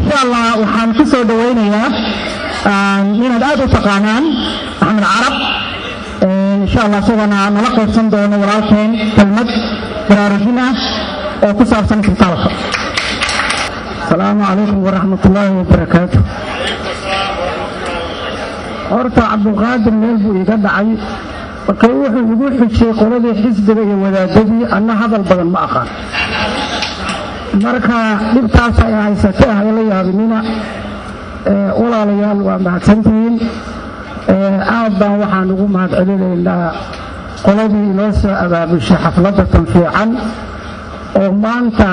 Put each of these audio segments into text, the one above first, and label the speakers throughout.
Speaker 1: insha allah waxaan ku soo dhawaynayaa inaad aad u taqaanaan axmed carab insha allah isagana nala qaybsan doono walaalkeen kelmad baraarujin ah oo ku saabsan isbitaalka asalaamu calaykum waraxmat ullaahi wabarakaatu horta cabdulqaadir meel buu iga dhacay marka wuxuu igu xujiyey qoladii xisbiga iyo wadaadadii anna hadal badan ma aqaan marka dhibtaas ay haysatay ah la yaabinina walaalayaal waa mahadsantihiin aad baan waxaan ugu mahad celinaynaa qoladii inoo soo abaabushay xafladda tan fiican oo maanta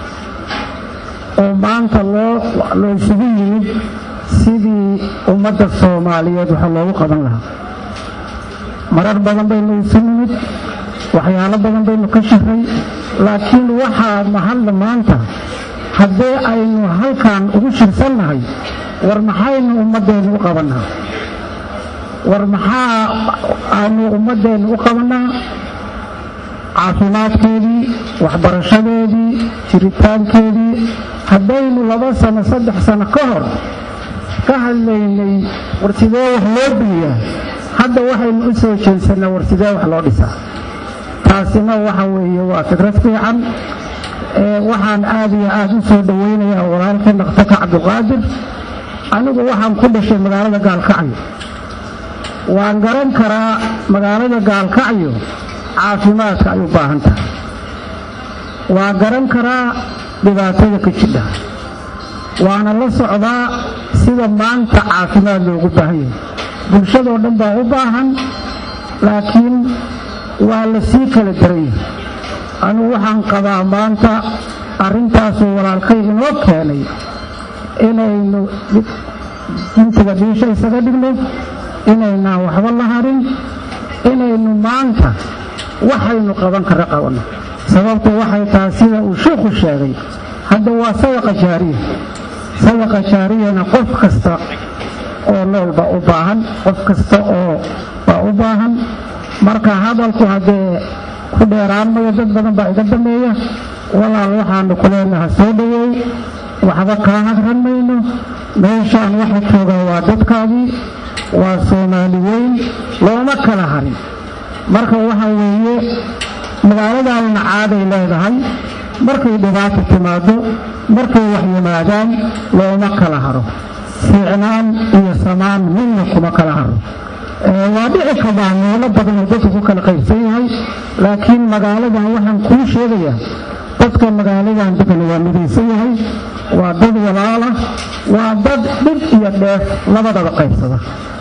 Speaker 1: oo maanta loo loo isugu yimid sidii ummadda soomaaliyeed waxa loogu qaban lahaa marar badan baynu isu nimid waxyaalo badan baynu ka shiray laakiin waxaa mahadla maanta haddee aynu halkan ugu shirsannahay war maxaynu ummaddeennu u qabannaa war maxaa aynu ummaddeennu u qabannaa caafimaadkeedii waxbarashadeedii jiritaankeedii haddaynu laba sano saddex sano ka hor ka hadlaynay war sidee wax loo biiyaa hadda waxaynu u soo jeedsannaa war sidee wax loo dhisaa taasina waxa weeye waa fikrad fiican waxaan aad iyo aad u soo dhowaynayaa walaalkii dhakhtarka cabdulqaadir anigu waxaan ku dhashay magaalada gaalkacyo waan garan karaa magaalada gaalkacyo caafimaadka ay u baahan tahay waan garan karaa dhibaatada ka jidha waana la socdaa sida maanta caafimaad loogu baahan yahay bulshadoo dhan baa u baahan laakiin waa la sii kala daran yahay anigu waxaan qabaa maanta arrintaasuu walaalkay inoo keenay inaynu intiga dhiisha isaga dhigno inaynaan waxba la harin inaynu maanta waxaynu qaban kara qabanno sababtu waxay tahay sida uu sheikhu sheegay hadda waa sadaqa jaariya sadaqa jaariyana qof kasta oo nool baa u baahan qof kasta oo baa u baahan marka hadalku haddee ku dheeraan mayo dad badan baa iga dameeya walaal waxaanu ku leenaha soo dhowow waxba kaa hadran mayno meeshaan waxa joogaa waa dadkaadii waa soomaali weyn looma kala harin marka waxa weeye magaaladaanna caaday leedahay markay dhibaata timaado markay wax yimaadaan looma kala haro fiicnaan iyo samaan midna kuma kala haro waa dhici karaa meelo badan oo dadku ku kala qaybsan yahay laakiin magaaladan waxaan kuu sheegayaa dadka magaaladan degan waa midaysan yahay waa dad walaala waa dad dhib iyo dheef labadaba qaybsada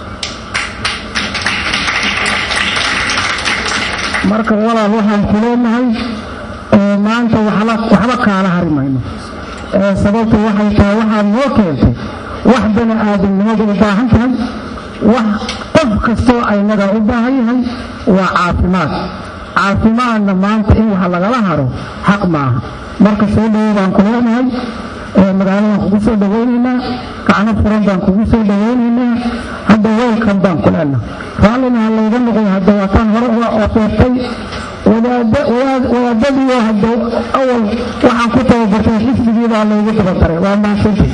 Speaker 1: marka walaal waxaan ku leenahay maanta waxba kaala hari mayno sababtu waxay tahay waxaad noo keentay wax bani aadamnimadu u baahan tahay wax qof kastoo aynaga u baahan yahay waa caafimaad caafimaadna maanta in wax lagala haro xaq maaha marka soo dhowo baan ku leenahay magaaladan kugu soo dhawaynaynaa gacno furan baan kugu soo dhawaynaynaa hadda weelkan baan ku leenahay raallina ha layga noqoy hadda waataan hore uga oofeertay wadaadadiioo hadda awal waxaan ku tababartay xisbigii baa laygu dabadaray waa mahadsantii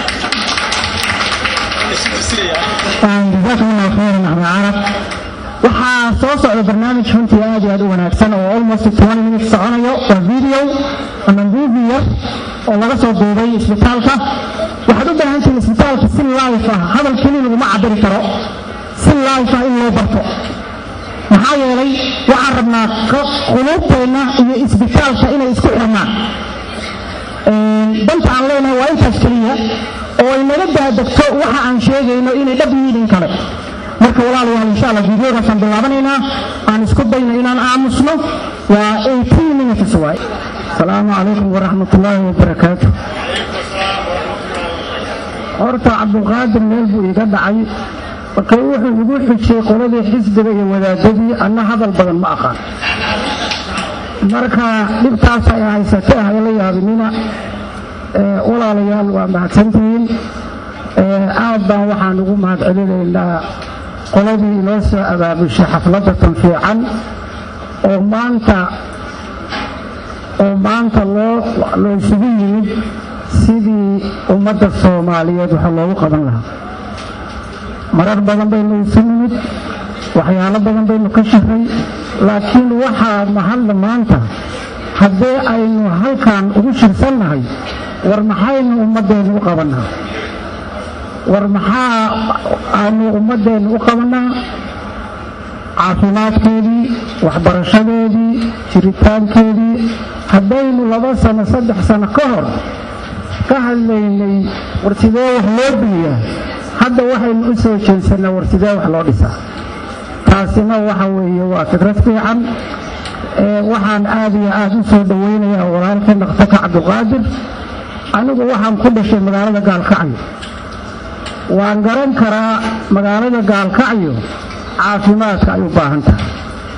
Speaker 1: jazakum allah khayran axmed carab waxaa soo socda barnaamij runtii aad iyo aad u wanaagsan oo almost twenty minutes soconayo waa video ama movie yar oo laga soo duubay isbitaalka waxaad u baahan tihiin isbitaalka si life ah hadal keli laguma cabiri karo si life ah in loo barto maxaa yeelay waxaan rabnaa quluubteenna iyo isbitaalka inay isku xirmaan danta aan leenahay waa intaas keliya oo ay naga daadegto waxa aan sheegayno inay dhab yihiin in kale marka walaalayaal insha allah videogaasaan bilaabanaynaa aan isku dayno inaan aamusno waa 18 minutes waay asalaamu calaykum waraxmat ullaahi wabarakaatu horta cabdulqaadir meel buu iga dhacay marka wuxuu igu xujiyey qoladii xisbiga iyo wadaadadii anna hadal badan ma aqaan marka dhibtaas ay haysatay ah la yaabinina walaalayaal waa mahadsantihiin aad baan waxaan ugu mahad celinaynaa qoladii inoo soo abaabushay xafladda tan fiican oo maanta oo maanta loo loo isugu yimid sidii sidii ummadda soomaaliyeed waxa loogu qaban lahaa marar badan baynu isu nimid waxyaalo badan baynu ka shiray laakiin waxaa mahadla maanta haddee aynu halkan ugu shirsannahay war maxaynu ummaddeennu u qabannaa war maxaa aanu ummaddeennu u qabannaa caafimaadkeedii waxbarashadeedii jiritaankeedii haddaynu laba sano saddex sano ka hor ka hadlaynay war sidee wax loo biiyaa hadda waxaynu u soo jeedsannaa war sidee wax loo dhisaa taasina waxa weeye waa fikrad fiican waxaan aad iyo aad u soo dhowaynayaa walaalkii dhakhtarka cabdulqaadir anigu waxaan ku dhashay magaalada gaalkacyo waan garan karaa magaalada gaalkacyo caafimaadka ay u baahan tahay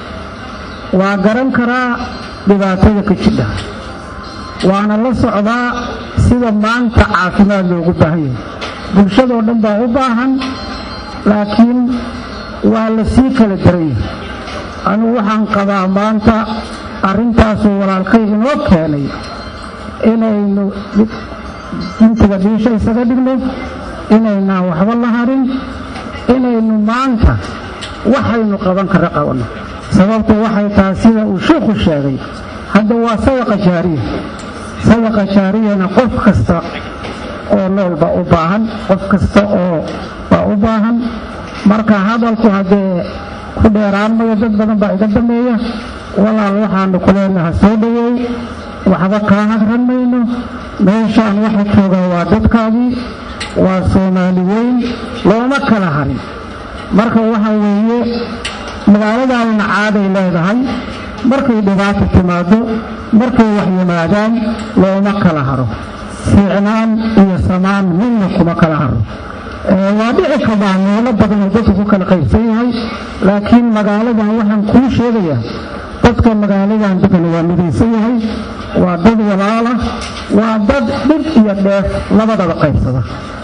Speaker 1: waa garan karaa dhibaatada ka jidha waana la socdaa sida maanta caafimaad loogu baahan yahay bulshadoo dhan baa u baahan laakiin waa la sii kala daran yahay anigu waxaan qabaa maanta arrintaasuu walaalkay inoo keenay inaynu gintiga dhiisha isaga dhigno inaynaan waxba la harin inaynu maanta waxaynu qaban kara qabanno sababtu waxay tahay sida uu sheikhu sheegay hadda waa sadaqa jaariya sadaqa jaariyana qof kasta oo nool baa u baahan qof kasta oo baa u baahan marka hadalku haddee ku dheeraan mayo dad badan baa iga dameeya walaal waxaanu ku leenaha soo dhowow waxba kaa hadran mayno meeshaan waxa joogaa waa dadkaadii waa soomaali weyn looma kala harin marka waxa weeye magaaladaanna caaday leedahay markay dhibaata timaado markay wax yimaadaan looma kala haro fiicnaan iyo samaan midna kuma kala haro waa dhici karaa meelo badanoo dadku ku kala qaybsan yahay laakiin magaaladan waxaan kuu sheegayaa dadka magaaladan degan waa midaysan yahay waa dad walaala waa dad dhib iyo dheef labadaba qaybsada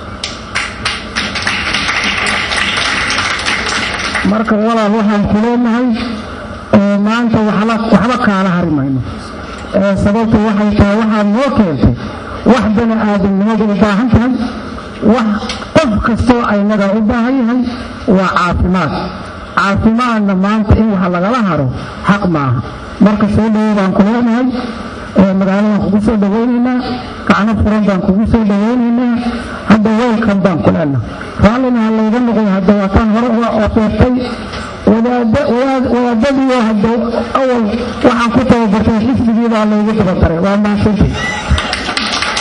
Speaker 1: marka walaal waxaan ku leenahay maanta waxba kaala hari mayno sababtu waxay tahay waxaad noo keentay wax bani aadamnimadu u baahan tahay wax qof kastoo aynaga u baahan yahay waa caafimaad caafimaadna maanta in wax lagala haro xaq maaha marka soo dhowo baan ku leenahay magaaladan kugu soo dhawaynaynaa gacno furan baan kugu soo dhawaynaynaa hadda weylkan baan ku leenahay raallina ha layga noqoy hadda waataan hore uga oofeertay wadaadadiioo hadda awal waxaan ku tababartay xisbigiibaa laygu dabadaray waa maasantay